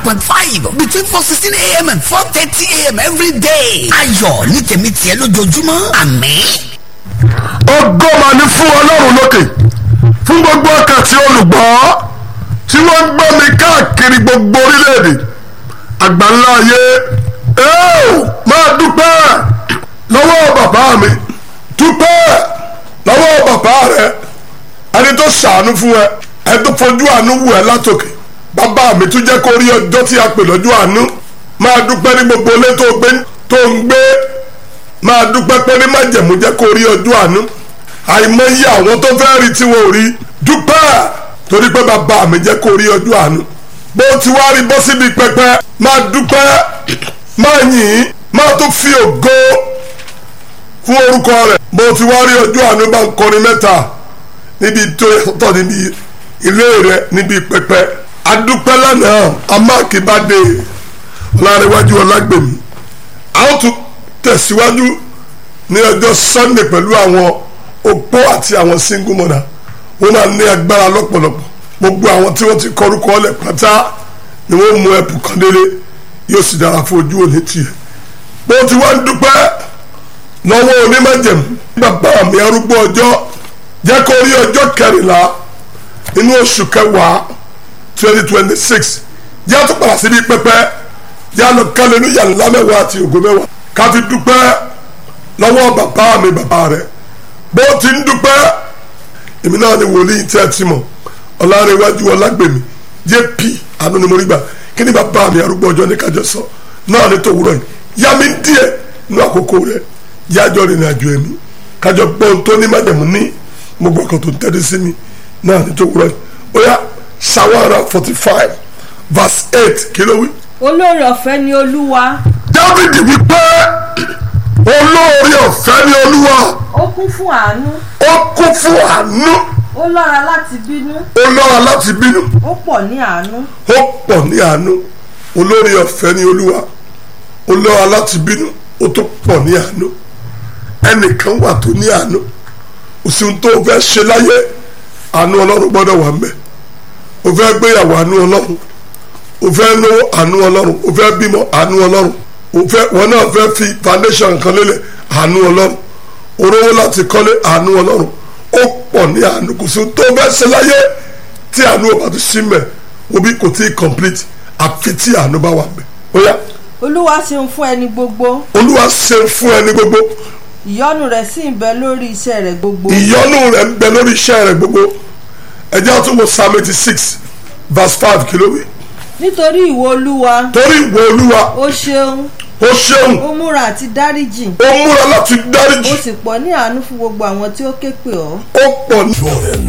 point five between four sixteen a.m. and four thirty a.m. every day. ayọ̀ ní tèmi tiẹ̀ lójoojúmọ́ àmín. ògo mà ní fún ọlọ́run lókè fún gbogbo ọkàn tí olùgbọ́ tí wọ́n ń gbọ́ mi káàkiri gbogbo orílẹ̀-èdè àgbáńlá ayé ẹ́ẹ̀ máa dúpẹ́ lọ́wọ́ bàbá mi dúpẹ́ lọ́wọ́ bàbá rẹ ẹni tó ṣàánú fún ẹ ẹni tó fojú àánú wù ẹ látòkè bàbá mi tún jẹ́ kó rí ọjọ́ tí a pè lọ́jọ́ àánú máa dúpẹ́ ní gbogbo ilé tó gbé tó ń gbé máa dúpẹ́ pé ní májẹ̀mú jẹ́ kó rí ọjọ́ àánú àìmọye àwọn tó fẹ́ rí tí wọn ò rí dúpẹ́ torí pé bàbá mi jẹ́ kó rí ọjọ́ àánú bó ti wá rí bọ́ síbi pẹpẹ máa dúpẹ́ máa yìn máa tún fi ògo fún orúkọ rẹ̀ bó ti wá rí ọjọ́ àánú bá ń kọrin mẹ́ta níbi tó yàtọ̀ níbi ilé rẹ̀ níbi pẹpẹ adúpẹ́ lánàá amákìbádé ọlárẹ̀wájú ọlágbèmí a ó tún tẹ̀síwájú ní ọjọ́ sunday pẹ̀lú àwọn opó àti àwọn single mother wọ́n máa ní agbára lọ́pọ̀lọpọ̀ gbogbo àwọn tí wọ́n ti kọrúkọ ọlẹ̀ pátá ni wọ́n mú ẹ̀bùn kan délé yóò sì dára fún ojú òní tiẹ̀ bó ti wá ń dúpẹ́ lọ́wọ́ onímọ̀jẹ̀mú bàbá mi arúgbó ọjọ́ jẹ́ kó rí ọjọ́ kẹrìnlá inú oṣù kẹwàá twenty twenty six jẹ́ tó padà síbi pẹ́pẹ́ jẹ́ lọ kálẹ́lúyà ńlá mẹ́wàá àti ògo mẹ́wàá ká fi dúpẹ́ lọ́wọ́ bàbá mi bàbá rẹ̀ bó ti ń dúpẹ́ èmi náà ni wòlíì tí a ti mọ̀ ọ̀làrẹ̀wájú ọ̀làgbèmí jp àánú ni mo rí gbà kí ni bàbá mi arúgbó ọjọ́ ní kájọ sọ náà ní tòwúrọ̀ yìí yá mi díẹ̀ nínú àkókò rẹ̀ yájọ́ rìnrìn àjò ẹ̀mí kájọ gbọ́n tó ní májẹ̀mú ní gbogbo ọkàn tó ń tẹ́lẹ̀ sí mi náà ní tòwúrọ̀ yìí ó yá sawara forty five verse eight kí ló wí. olóore ọ̀fẹ́ ni olúwa dávidi wípé olóore ọ̀fẹ́ ni olúwa ó kún fún àánú ó kún fún àánú ó lọ́ra láti bínú ó lọ́ra láti bínú ó pọ̀ ní àánú ó pọ̀ ní àánú olóore ọ̀fẹ́ ni olúwa ó lọ́ra láti bínú ó tó pọ̀ ní àánú ẹnìkan wà tó ní àánú òsì tó o fẹ́ ṣe láyé àánú ọlọ́run gbọ́dọ̀ wà ń bẹ̀ o fẹ́ gbéyàwó àánú ọlọ́run o fẹ́ lówó àánú ọlọ́run o fẹ́ bímọ àánú ọlọ́run o fẹ́ wọn náà fẹ́ fi foundation kan lélẹ̀ àánú ọlọ́run orówó láti kọ́lé àánú ọlọ́run ó pọ̀ ní àánú kò sí tó bẹ́ẹ̀ ṣe láyé tí àánú ọba tó sí mẹ́ obi kò tí ì complete àfi tí àánú bá wà mẹ́ ó yá olúwa ṣeun fún ẹni gbogbo olúwa ṣe fún ẹni gbogbo ìyọ́nú rẹ̀ sì ń bẹ lórí iṣẹ́ rẹ̀ gbogbo ìyọ́nú rẹ̀ ń bẹ lórí iṣẹ́ rẹ̀ gbogbo ẹ jẹ́ àtúnwò psalm eighty six verse five kìlówì nítorí ìwọ olúwa torí ìwọ olúwa ó ṣeun ó ṣeun ó múra àti dáríjì ó múra láti dáríjì ó sì pọ̀ ní àánú fún gbogbo àwọn tí ó ké pè ọ́ ó pọ̀ ní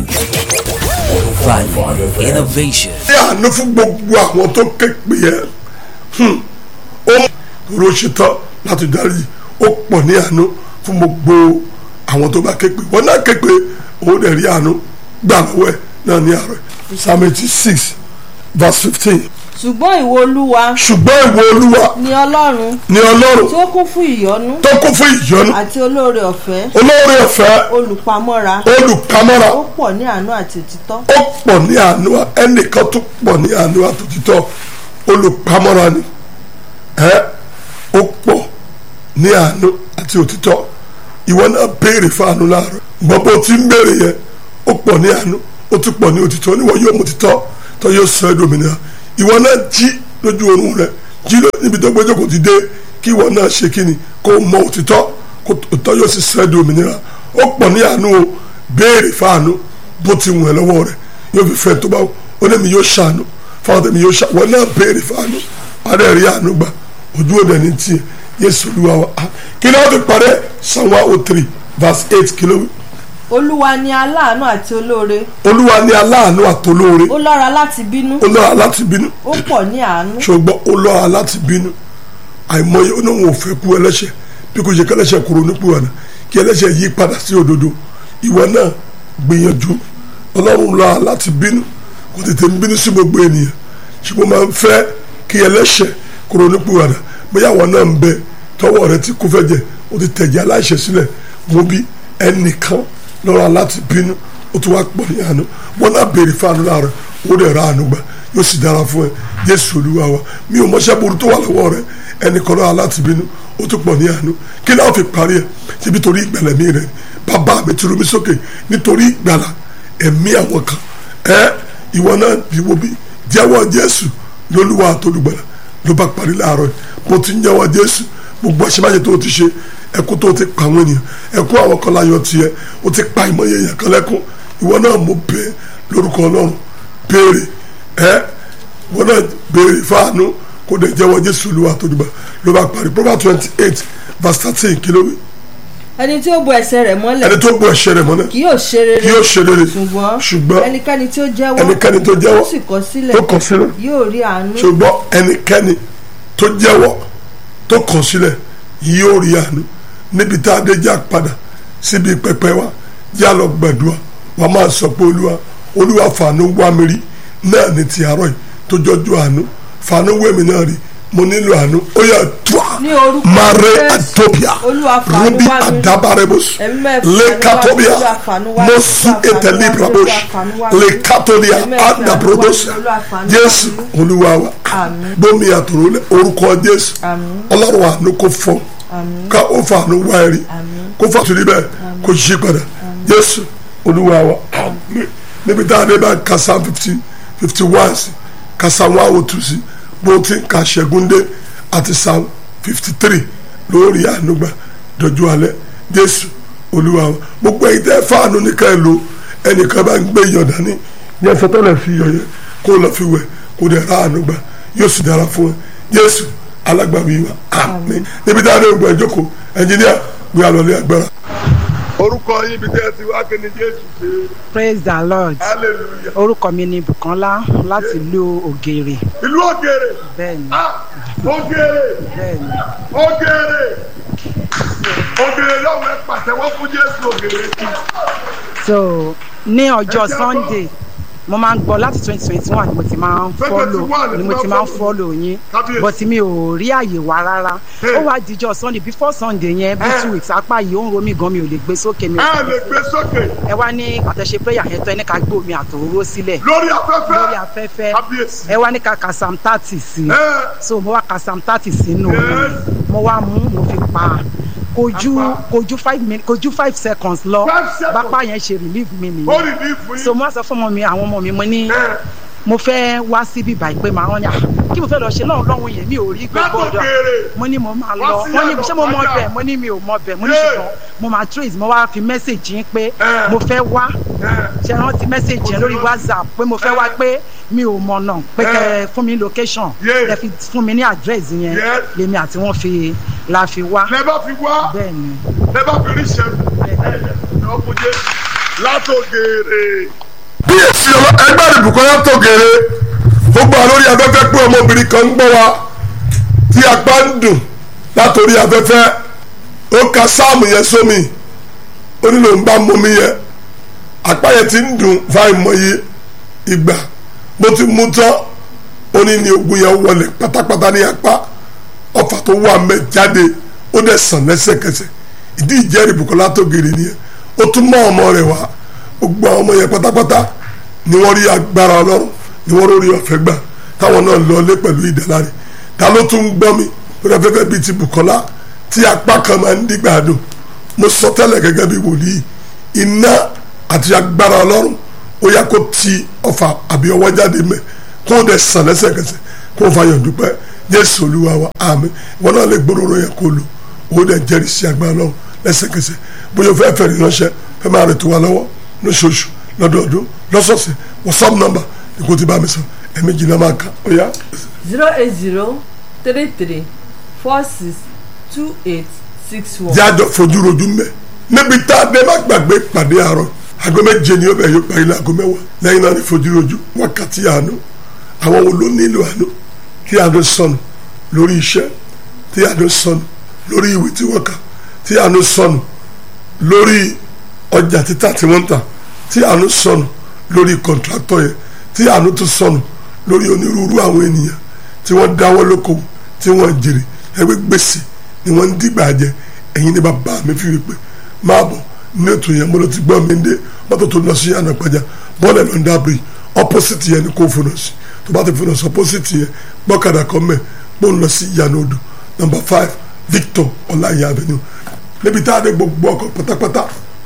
Value Innovation. àánú fún gbogbo àwọn tó ké pè ẹ́ Hmm. ó rò ṣetán láti dáríjì ó pọ̀ ní àánú fún gbogbo àwọn tó bá ké pè wọ́n náà ké pè òun dẹ̀ rí àánú gbà lọ́wọ́ ẹ̀ náà ní àárọ̀ psalm eighty six verse fifteen ṣùgbọ́n ìwọ olúwa ṣùgbọ́n ìwọ olúwa ni ọlọ́run ni ọlọ́run tí ó kún fún ìyọ́nú tó kún fún ìyọ́nú àti olóore ọ̀fẹ́ olóore ọ̀fẹ́ olùpamọ́ra olùpamọ́ra ó pọ̀ ní àánú àti òtítọ́ ó pọ̀ ní àánú ẹnìkan tó pọ̀ ní àánú àtòtítọ́ olùpamọ́ra ni ẹ ó pọ̀ ní àánú àti òtítọ́ ìwọ náà béèrè fún àánú láàárọ̀ gbọ́n bó ti ń béèrè yẹn ó pọ̀ ní àánú ó tún pọ̀ ní òtítọ́ níwọ̀ yóò mú òtítọ́ tó yóò sọ ẹ́ dòmìnira ìwọ náà jí lójú oorun rẹ jí ló níbi tó gbẹ́jọ́ kò ti dé kí ìwọ náà ṣe kíni kó mọ òtítọ́ kó òtítọ́ yóò sì sọ ẹ́ dòmìnira ó pọ̀ ní àánú o béèrè fún àánú bó ti wù ẹ́ lọ́wọ́ rẹ yóò fi fẹ́ tó bá wù ó ní mi yóò ṣàánú fáwọn tẹ̀mí yóò ṣàánú wọn náà béèrè fún àánú padà rí àánú gbà ojú òde ní tiẹ̀ yéésù olúwa wa kí ni wọ́n fi parẹ́ psalm one oh three verse eight kí ló wí olúwa ni aláàánú àti olóore olúwa ní aláàánú àtolóore ó lọ́ra láti bínú ó lọ́ra láti bínú ó pọ̀ ní àánú ṣùgbọ́n ó lọ́ra láti bínú àìmọye oníwọ̀n ò fẹ́ kú ẹlẹ́ṣẹ̀ bí kò ṣe kẹlẹ́ṣẹ̀ kúrò nípò àná kí ẹlẹ́ṣẹ̀ yí padà sí òdodo ìwọ náà gbìyànjú ọlọ́run lọ́ra láti bínú kò tètè ń bínú sí gbogbo ènìyàn ṣùgbọ́n máa ń fẹ́ kí ẹlẹ́ṣẹ̀ kúrò nípò àná bóyá àwọn náà ń bẹ tọwọ́ rẹ ti kú fẹ́ jẹ ó ti tẹ̀jẹ̀ aláìṣẹ̀ sílẹ̀ mo bí ẹnìkan lọ́ra láti bínú ó tún wá pọ̀ ní àánú wọn náà béèrè fáànù láàárọ̀ ó dẹ̀ ra àánú gbà yóò sì dára fún ẹ jésù olúwa wa mi ò mọṣẹ́ burú tó wà lọ́wọ́ rẹ ẹnì kan náà láti bínú ó tún pọ̀ ní àánú kí náà fi parí ẹ síbi torí ìgbàlẹ̀ mi rẹ bàbá mi ti rú mi sókè nítorí ìgbàlà ẹ̀mí àwọn kan ẹ ìwọ náà ìwọ bí jẹ́wọ́ jésù lólúwa àtolùgbàlà ló bá parí láàárọ̀ yìí mo ti ń jẹ́wọ́ jésù gbogbo àṣemáṣe tó o ti ṣe ẹkú tó o ti pa àwọn ènìyàn ẹkú àwọn kan láyọ̀ tiẹ̀ o ti pa ìmọ̀ yẹn yẹn kan lẹ́kún ìwọ náà mo bẹ̀ lórúkọ ọlọ́run béèrè ẹ ìwọ náà béèrè fáànù kó dẹ̀ jẹ́wọ́ jésù lówà tó dùgbà ló bá parí proverbs twenty eight verse thirteen kìlówì ẹni tí ó bo ẹsẹ̀ rẹ̀ mọ́lẹ̀ ẹni tó gbọ́ ẹ̀ṣẹ̀ rẹ̀ mọ́lẹ̀ kì yóò ṣe rere kí yóò ṣe rere ṣùgbọ́n ṣùgbọ́n ẹnikẹ́ni tí ó jẹ́wọ́ ẹnikẹ́ni tó jẹ́wọ́ tó sì kọ̀ sílẹ̀ tó kọ̀ sílẹ̀ yóò rí àánú ṣùgbọ́n ẹnikẹ́ni tó jẹ́wọ́ tó kọ̀ sílẹ̀ yóò rí àánú níbi tá a dé já padà síbi pẹpẹ wa já lọ gbàdúrà wà máa sọ pé olúwa olúwa fàánú wá mi rí náà ní ti àárọ̀ yìí tó jọjú àánú fàánú wẹ̀mí náà rí mo nílò àánú ó yà tó a Ní orúkọ mare Jésù. atopia Olúwa fàánú rubi wá mi rí. adabarebos Ẹ̀mí mẹ́fà fàánú wá mi, lekatobia Olúwa fàánú wá mi, mosu Olúwa fàánú wá mi, etelibrabos Olúwa fàánú wá mi. lekatolia Ẹ̀mí mẹ́fà adabrobos fàánú wá mi, Olúwa fàánú wá jésù mi. olúwa wa Àmín. bómi àtòrò lẹ orúkọ jésù Àmín. ọlọ́run àánú kò fọ Àmín. ká ó fa àánú wá ẹ̀rí Àmín. kó fà tùdí bẹ́ẹ̀ kó yí padà jésù olúwa wa àmín níbi tá a dé bá ka psalm fifty fifty one sí ka psalm one oh two sí bó ti ń ka ṣẹ́gun dé àti psalm fifty three lórí àánú gbà dọ̀jú alẹ́ jésù olúwa wa gbogbo ẹ̀yin tẹ́ fáànù nìkan ẹ̀ lò ẹnìkan bá ń gbé iyọ̀ dání yẹn sọtọ́lẹ̀ fi iyọ̀ yẹn kó lọ fi wẹ̀ kó dẹ̀ ra àánú gbà yóò sì dára fún ẹ jésù alágbàwí wa àmín níbi tá a dé gbọ́ ẹjọ́ kó ẹnjìníà gbé alọ́lé agbára. orúkọ yín bí tẹ́ ẹ ti wá kí ni jésù ṣe praise the lord hallelujah. orúkọ mi ni bukola láti ìlú ògèrè ìlú ògèrè bẹ́ẹ̀ni ah ògèrè bẹ́ẹ̀ni ògèrè ògèrè lọ́wọ́ ẹ pàtẹ́wọ́ fún jésù ògèrè kì so ní ọjọ́ Ẹ jẹ́ sunday mo máa ń gbọ́ láti twenty twenty one ni mo ti máa ń 2021 follow ni mo ti máa ń follow yín Kábíyèsí. but mi ò rí àyè wá rárá Hey. ó wá dijọ́ sunday before sunday yẹn bí Eh. two weeks apá yìí ó ń ro mí gan mi ò lè gbé sókè mi ò ẹ lè gbé sókè ẹ wá ní àtẹ̀ṣe prayer yẹn tó ẹ ní ká gbé omi àtòróró sílẹ̀ lórí afẹ́fẹ́ lórí afẹ́fẹ́ kábíyèsí ẹ wá ní ká ka psalm thirty sí i ẹ so mo wá ka psalm thirty sínú Yes. omi mo wá mú mo fi pa kojú Apá. kojú five minutes kojú five seconds lọ Five seconds. bápá yẹn ṣe relieve mi ó nìyẹn rì ní fún so yín mo wá sọ fún ọmọ mi àwọn ọmọ mi mo ní ẹ mo fẹ́ wá síbí báyìí pé màá wọ́n ní à kí mo fẹ́ lọ ṣe náà lọ́hùn yẹn mi ò rí gbé gbọ́dọ̀ látòkèrè mo ní mo máa Wá lọ sí wọ́n ní àlọ́ ṣé mo mọ padà. bẹ̀ mo ní mi ò mọ bẹ̀ mo ní Yeah. ṣùgbọ́n mo máa trace mo wá fi message yín pé Eh. mo fẹ́ wá ẹ ṣe rántí message yẹn lórí whatsapp pé mo fẹ́ wá pé mi ò mọ̀nà pé Eh. kẹ́ fún mi location Yeah. kẹ́ fi fún mi ní address yẹn Yeah. lèmi àti wọn fi la fi wá lẹ bá fi wá bẹ́ẹ̀ ni lẹ bá fi rí ṣẹ́gun ẹ ẹ ọkùn jésù látòkèrè. bí èsì ẹgbẹ́ ìbùkún látòkèrè ó gbà lórí afẹ́fẹ́ pé ọmọbìnrin kan ń gbọ́ wa tí apá ń dùn látòrí afẹ́fẹ́ ó ka sáàmù yẹn sómi ó nílò ń bá mọ́mí yẹn apá yẹn ti ń dùn fáìmọye ìgbà bó ti mú tán ó ní ní ogun yẹn wọlé pátápátá ní apá ọfà tó wà mẹ́ jáde ó dẹ̀ sàn lẹ́sẹ̀kẹsẹ̀ ìdí ìjẹ́rìí Bùkọ́lá tó gèrè nìyẹn ó tún mọ́ ọmọ rẹ̀ wá gbogbo àwọn ọmọ yẹn pátápátá ni wọ́n rí agbára ọlọ́run ni wọ́n rí ọ̀fẹ́ gbà táwọn náà lọlé pẹ̀lú ìdáláre ta ló tún ń gbọ́ mi lórí afẹ́fẹ́ bíi ti Bùkọ́lá tí apá kan máa ń dígbà dùn mo sọ tẹ́lẹ̀ gẹ́gẹ́ bí wòlíì iná àti agbára ọlọ́run ó yá kó ti ọfà àbí ọwọ́ jáde mẹ́ kó o dẹ̀ sàn lẹ́sẹ̀kẹsẹ̀ kó o fàyọ̀ dúpẹ́ jésù olúwa wa àmín wọn náà lè gbóròrò yẹn kó lò ó dẹ̀ jẹ́rìí sí agbára ọlọ́run lẹ́sẹ̀kẹsẹ̀ bóyá o fẹ́ fẹ́ rí ránṣẹ́ fẹ́ máa rẹ̀ tó wa lọ́wọ́ lóṣooṣù lọ́dọọdún lọ́sọ̀ọ̀sẹ̀ whatsapp number ni kò ti bá mi sọ ẹ̀mejì náà máa kà ó yá. zero eight zero three three four six two eight six one. jájọ fojú rojú mẹ níbi tá a dé má gbàgbé pàdé àárọ̀ aago méje ni ó bẹ yóò parí ní aago mẹ́wàá lẹ́yìn náà ní fojú rojú wákàtí àánú àwọn wo ló nílò àánú tí àánú sọnù lórí iṣẹ́ tí àánú sọnù lórí ìwé tí wọ́n kà tí àánú sọnù lórí ọjà títà tí wọ́n ń tà tí àánú sọnù lórí kọ̀ǹtrátọ̀ yẹn tí àánú tún sọnù lórí onírúurú àwọn ènìyàn tí wọ́n dáwọ́ lókòwò tí wọ́n jèrè ẹgbẹ́ gbèsè ni wọ́n ń dìgbà jẹ ẹ̀yin ní bàbá mi fi wípé máa bọ̀ ní ètò yẹn mo lọ ti gbọ́ mi dé mọ́tò tó lọ sí ànàpàjà bọ́ọ̀lù lọ́ndà bridge opposite yẹn ni kò fún un sí tó bá ti fi lọ sọ pósìtì yẹn gbọ́kadà kan mẹ́ bó ń lọ sí ìyànà odò nọmba five Victor ọláìyá avenue níbi tá a dé gbogbo ọkọ̀ pátápátá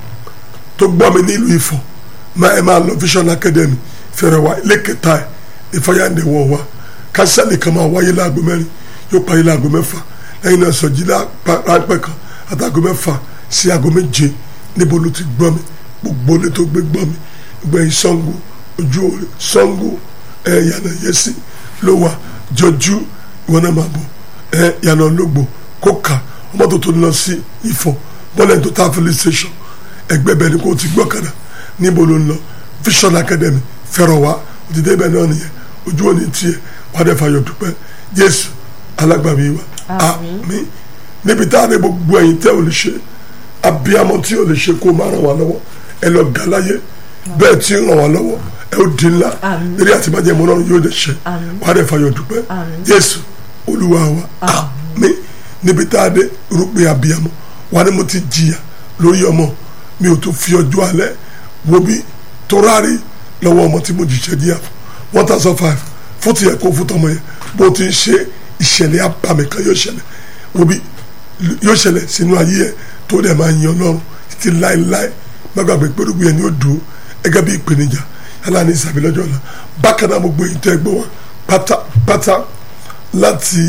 tó gbọ́ mi nílùú Ifọ̀ máa ẹ máa lọ Vision Academy fẹ̀rẹ̀ wá ilé kẹta ẹ̀ ìfọyàǹdẹ̀ wọ̀ wá kásálì kan máa wáyé láago mẹ́rin yóò parí láago mẹ́fà lẹ́yìn náà sọ̀jí ráńpẹ́ kan àtàgọ́ mẹ́fà sí aago méje níbo ló ti gbọ́ mi gbogbo ilé tó gbé gbọ́ mi gbẹ̀yìn Ṣàngó ojú òòrè Ṣàngó ẹ̀ yànnà yẹ́sì ló wà jọjú ìwọ náà máa bọ̀ ẹ̀ yànnà ológbò kóka ọmọ tó tó lọ sí Ifọ̀ bọ́lẹ̀ tó tá filling station ẹgbẹ́ bẹ́ẹ̀ ni kò ti gbọ́kàdà níbo ló ń lọ Vision Academy fẹ́rọ̀ wá òtítẹ́ ibẹ̀ náà nìyẹn ojú òní tiẹ̀ wà á dẹ̀ fàyọ̀ dúpẹ́ Jésù alágbàmí wa àmín níbi tá a ní gbogbo ẹ̀yin tẹ́ ò lè ṣe abiyamọ tí ò lè ṣe kó máa ràn wá lọ́wọ́ ẹ lọ gà láyé bẹ́ẹ̀ tí ń ràn wá lọ́wọ́ ẹ ó di ńlá eré àtibájẹ́ mọ́ náà yóò dẹ̀ ṣe wà á dẹ̀ fàyọ̀ dúpẹ́ Jésù Olúwa wa àmín níbi tá a dé rúpin abiyamọ wà ní mo ti jìyà lórí ọmọ mi ò tún fi ọjọ́ alẹ́ wo bí tó rárí lọ́wọ́ ọmọ tí mo jìṣẹ́ díà one thousand five fún tiẹ̀ kó fún tọmọ yẹn bó ti ń ṣe ìṣẹ̀lẹ̀ abàmì kan yóò ṣẹlẹ̀ wo bí yóò ṣẹlẹ̀ sínú ayé ẹ̀ tó dẹ̀ máa yan Ọlọ́run títí láéláé má gbàgbé pẹ̀lúgbìn yẹn ni ó dùn ẹgẹ́ bí ìpèníjà yálà ní ìsàbí lọ́jọ́ ọ̀la bákan náà gbogbo èyí tẹ́ gbọ́ wọn pátápátá láti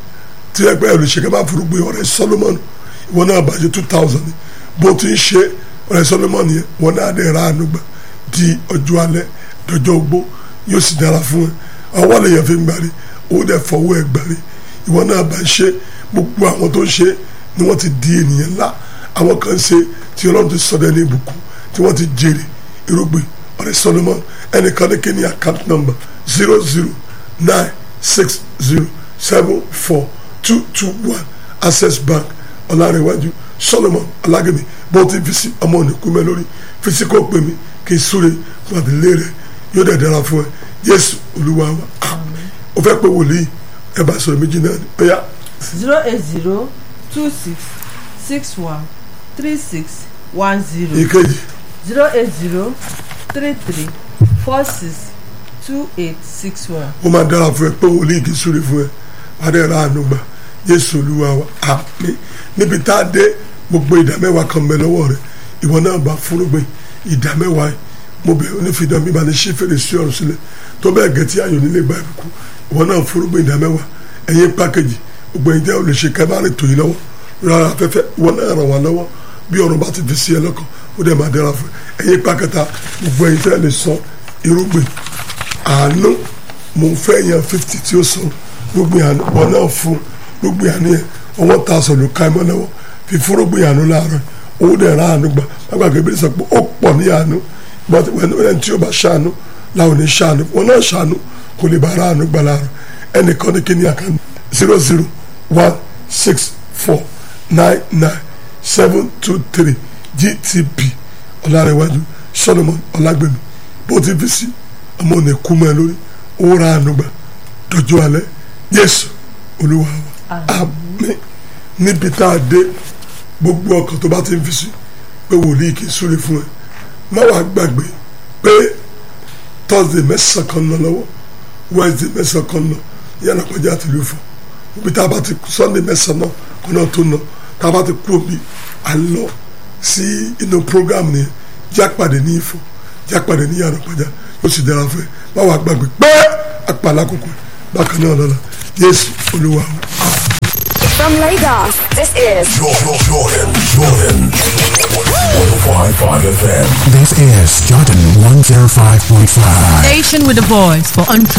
tí ẹgbẹ́ olùṣègbè máa forúgbìn ọ̀rẹ́ Solomon ìwọ náà bàjẹ́ two thousand bó ti ń ṣe ọ̀rẹ́ Solomon yẹn wọn náà dẹ̀ ra àánú gbà di ọjọ́ alẹ́ dọjọ́ ogbó yóò sì dára fún ẹ ọwọ́ lè yẹn fi ń gbàrí ó dẹ̀ fọwọ́ ẹ gbàrí ìwọ náà bá ń ṣe gbogbo àwọn tó ń ṣe ni wọ́n ti di ènìyàn ńlá àwọn kan ṣe tí Ọlọ́run ti sọdẹ ní ìbùkún tí wọ́n ti jèrè irúgbìn ọ̀rẹ́ Solomon ẹnìkan ní kíní account number zero zero nine six zero seven four two two one access bank ọ̀làrẹ̀wájú Solomon alágẹ̀mí bó ti fi sí ọmọ ònìkú mẹ́ lórí fi sí kó pè mí kí n súre fún àdìlé rẹ yóò dẹ̀ dára fún ẹ Jésù Olúwa wa àmín o fẹ́ pé wòlíì ẹ bá sọ̀rọ̀ méjì náà ni bóyá. zero eight zero two six six one three six one zero ìkejì zero eight zero three three four six two eight six one. ó máa dára fún ẹ pé wòlíì kì í súre fún ẹ wà á dẹ̀ ra àánú gbà Jésù Olúwa wa àmín níbi tá a dé gbogbo ìdá mẹ́wàá kan bẹ lọ́wọ́ rẹ ìwọ náà bá fúrúgbìn ìdá mẹ́wàá yìí mo bẹ̀ onífìdán mi bá ní ṣí fèrèsé ọ̀run sílẹ̀ tó bẹ́ẹ̀ gẹ̀tì ayọ̀ nílé gba ìbùkún ìwọ náà fúrúgbìn ìdá mẹ́wàá ẹ̀yin pákéjì gbogbo ẹ̀yin tẹ́ ò lè ṣe kẹ́bárì tó yìí lọ́wọ́ rárá afẹ́fẹ́ ìwọ náà ràn wá lọ́wọ́ bí ọ̀run bá ti fi sí ẹ lọ́kàn ó dẹ̀ máa dára fún ẹ ẹ̀yin pákẹ́ta gbogbo ẹ̀yin tẹ́ lè sọ irúgbìn àánú mo fẹ́ yan fifty tí ó sọ gbogbo àánú wọn náà fún gbogbo àánú yẹn ọwọ́ ta sọ ló ká ẹ mọ́ lọ́wọ́ fi fúrúgbìn àánú láàárọ̀ owó dẹ̀ ra àánú gbà lágbàgbé bí sọ pé ó pọ̀ ní àánú but when when tí o bá ṣàánú làwọn ní ṣàánú wọn náà ṣàánú kò lè bá ara àánú gbà láàárọ̀ ẹnìkan ní kíní àkànní zero zero one six four nine nine seven two three gtp ọ̀làrẹ̀wájú solomon ọ̀làgbẹ̀mí bó ti fi sí ọmọ òní kú mọ́ ẹ lórí owó ra àánú gbà dọjọ́ alẹ́ yéésù olúwa wa àmín níbi tá a dé gbogbo ọkàn tó bá ti ń fi sí pé wòlíì kì í súre fún ẹ má wàá gbàgbé pé thursday mẹ́sàn-án kan lọ lọ́wọ́ wednesday mẹ́sàn-án kan lọ yàrá kọjá àti ìlú fún ibi tá a bá ti sunday mẹ́sàn-án náà kó náà tó nà tá a bá ti kú omi à ń lọ sí inú program ni jápàdé ní ìfọ̀ jápàdé ní yàrá kọjá yóò sì dára fún ẹ má wàá gbàgbé pé àpàlà kòkò bákan náà lọ́la yéésù olúwa wa. From Lagos, this is Jordan, Jordan, Jordan. 105.5 FM. This is Jordan 105.5. Station with a voice for untrue.